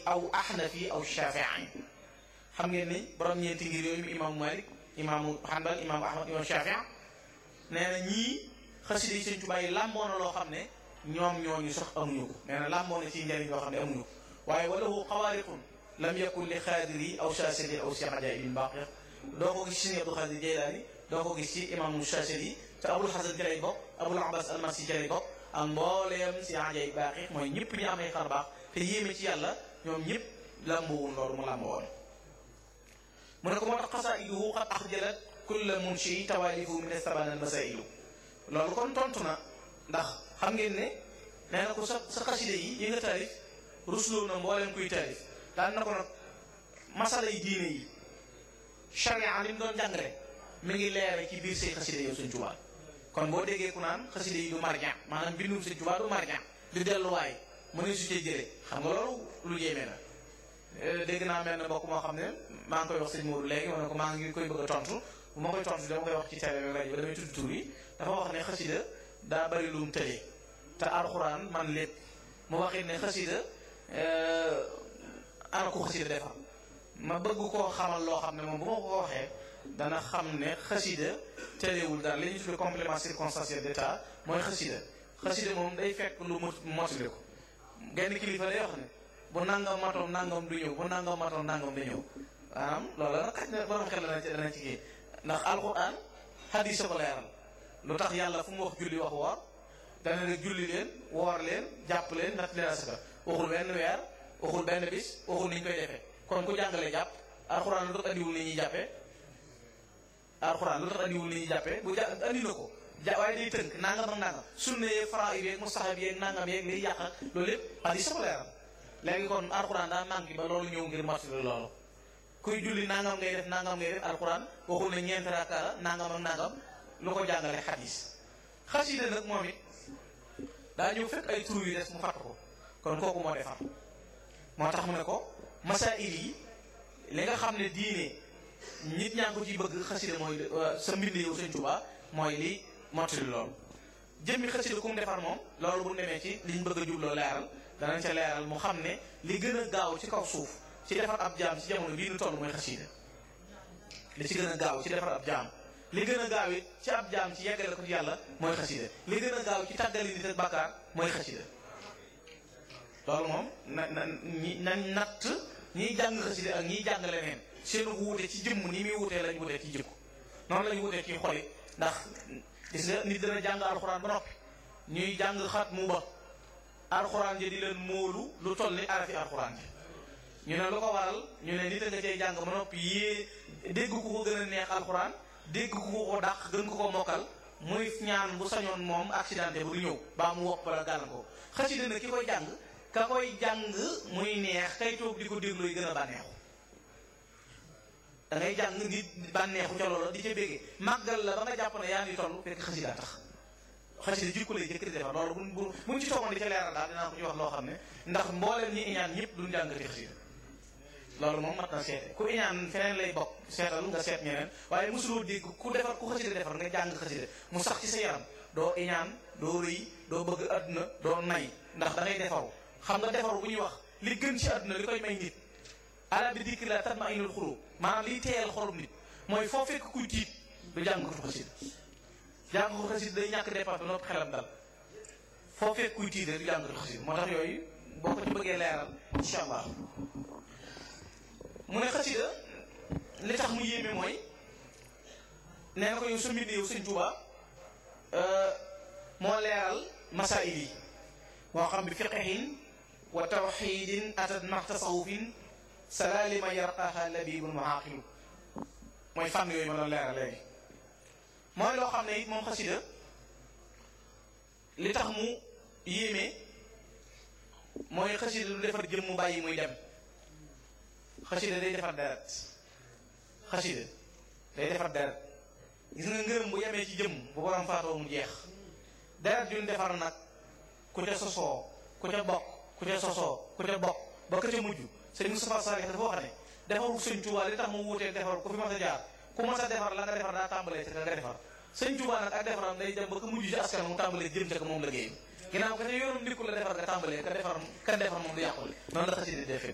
aw ahnafi aw shafii xam ngeen ni borom ñeenti ngir yooyu imaamu malik imaamu hanbal imaamu ahmad imaamu shafii nee na ñii xasida yi sëñ Tuubaa yi làmboo na loo xam ne ñoom ñooñu sax amuñu ko nee na làmboo na ci njëriñ loo xam ne amuñu ko waaye walahu xawaariqun lam yakun li xaadiri aw shaasili aw si ajaibin baqir doo ko gis ci Sëñ Abdul Xaadir Jeylaani doo ko gis ci imaamu shaasili te abul xasan ci lay bokk abul abbas almasi ci lay bokk ak mbooleem si ajaib baqir mooy ñëpp ñu amee xar baax te yéeme ci yàlla ñoom ñëpp làmboowun loolu mu làmboo woon mu ne ko moo tax xasaiduhu qad axjalat kulla munshi tawaalifu min estaban al masailu loolu kon tontu na ndax xam ngeen ne nee na ko sa sa xaside yi yi nga taalif rusloo na mbooleem kuy taalif daan na ko nag masala yi diine yi charia li mu doon jàngale mi ngi leere ci biir say xaside yow Sëñ Tuubaa kon boo déggee ku naan xaside yi du marjan maanaam bindum Sëñ Tuubaa du marjan di delluwaay mu ne su cee jëlee xam nga loolu lu yéeme la dégg naa mel ne mbokk moo xam ne maa ngi koy wax sëñ Modou léegi ma ne ko maa ngi koy bëgg a tontu bu ma koy tontu dama koy wax ci télé bi rajo ba damay tudd tur yi dafa wax ne xasida daa bari lu mu tëlee te alxuraan man lépp mu waxit ne xasida ana ko xasida defar ma bëgg koo xamal loo xam ne moom bu ma ko waxee dana xam ne xasida tëleewul daal li ñuy tuddee complément circonstanciel d'état mooy xasida xasida moom day fekk lu mot motali ko genn kilifa day wax ne bu nangam matoom nangam du ñëw bu nangam matoom nangam du ñëw maanaam loolu nag xaj na borom xel dana ci dana ci kii ndax alquran hadis ko leeral lu tax yàlla fu mu wax julli wax woor dana ne julli leen woor leen jàpp leen natt leen asaka waxul benn weer waxul benn bis waxul ni ñu koy defee kon ku jàngale jàpp alquran lu tax andiwul ni ñuy jàppee alquran lu tax andiwul ni ñuy jàppee bu ja andi na ko ja waaye day tënk nangam ak nangam sunna yeeg fara yeeg mustahab yeeg nangam yeeg liy yàq ak loolu lépp hadis ko leeral léegi kon alquran daa manqué ba loolu ñëw ngir mottali loolu kuy julli nangam ngay def nangam ngay def alquran waxul ne ñeent raaka la nangam ak nangam lu ko jàngale xadis xasida nag moom it daa ñëw fekk ay tur yu des mu fàtt ko kon kooku moo defar moo tax mu ne ko masail yi li nga xam ne diine nit ñaa ngi ko ciy bëgg xasida mooy sa mbind yow Sëñ Tuubaa mooy li mottali loolu jëmmi xasida ku mu defar moom loolu bu ñu demee ci liñ bëgg a jubloo leeral danañ ca leeral mu xam ne li gën a gaaw ci kaw suuf ci defar ab jaam ci jamono bii nu toll mooy xasida li ci gën a gaaw ci defar ab jaam li gën a gaaw it ci ab jaam ci yeggale ko ci yàlla mooy xasida li gën a gaaw ci tàggali nit ak bàkkaar mooy xasida loolu moom na na ñi na natt ñiy jàng xasida ak ñiy jàng leneen seen wuute ci jëmm ni muy wuutee lañ wuutee ci jikko noonu lañ wuutee ci xoli ndax gis nga nit dana jàng alxuraan ba noppi ñuy jàng xat mu ba alxuraan ji di leen móolu lu toll ni arafi alxuraan ji ñu ne lu ko waral ñu ne nit a nga cay jàng ba noppi yée dégg ku ko gën a neex alxuraan dégg ku ko dàq gën ko ko mokkal muy ñaan bu sañoon moom accidenté bu du ñëw baa mu wopp bala gàllan ko xasida na ki koy jàng ka koy jàng muy neex kay toog di ko déglu yi gën a bànneexu da ngay jàng nit bànneexu ca loola di ca béggee màggal la ba nga jàpp ne yaa ngi toll fekk xasida tax xasida jikko lay jëkk di defar loolu bu bu buñ ci toogoon di ca leeral daal dinaa ko ci wax loo xam ne ndax mbooleem ñi iñaan ñëpp duñ jàngati xasida loolu moom mat na seete ku iñaan feneen lay bokk seetal nga seet ñeneen waaye mosuloo dégg ku defar ku xasida defar nga jàng xasida mu sax ci sa yaram doo iñaan doo rëy doo bëgg àdduna doo nay ndax da ngay defaru xam nga defaru bu ñuy wax li gën ci àdduna li koy may nit ala bi dikri la tatma inul xulub maanaam liy teeyal xolum nit mooy foo fekk kuy tiit du jàng ko xasida jàng ko xasida day ñàkk dépense ba noppi xelam dal foo fekk kuy tiit du jàng ko xasida moo tax yooyu boo ko ci bëggee leeral incha allah mu ne xasida li tax mu yéeme mooy nee na ko yow sa mbind yow sëñ Tuuba moo leeral masail yi moo xam bi fiqhin wa tawxidin atat max tasawufin salalima yarqaha labibun muaqilu mooy fànn yooyu ma doon leeral léegi mooy loo xam ne it moom xasida li tax mu yéeme mooy xasida du defar jëm mu bàyyi muy dem xasida day defar deret xasida day defar deret gis nga ngërëm bu yemee ci jëmm bu borom faatoo mu jeex deret juñ defar nag ku ca sosoo ku ca bokk ku ca sosoo ku ca bokk ba ka ca mujj sëñ Moustapha Salih dafa wax ne defaru sëñ Tuubaa li tax mu wuutee defar ku fi mas a jaar ku mas a defar la nga defar daa tàmbalee ca nga defar sëñ Tuubaa nag ak defaram day dem ba ka mujj ci askan mu tàmbalee jëm ca ko moom liggéey ginnaaw ka ca yoonam ndikku la defar nga tàmbalee ka defar ka defar moom du yàqule noonu la xasida defee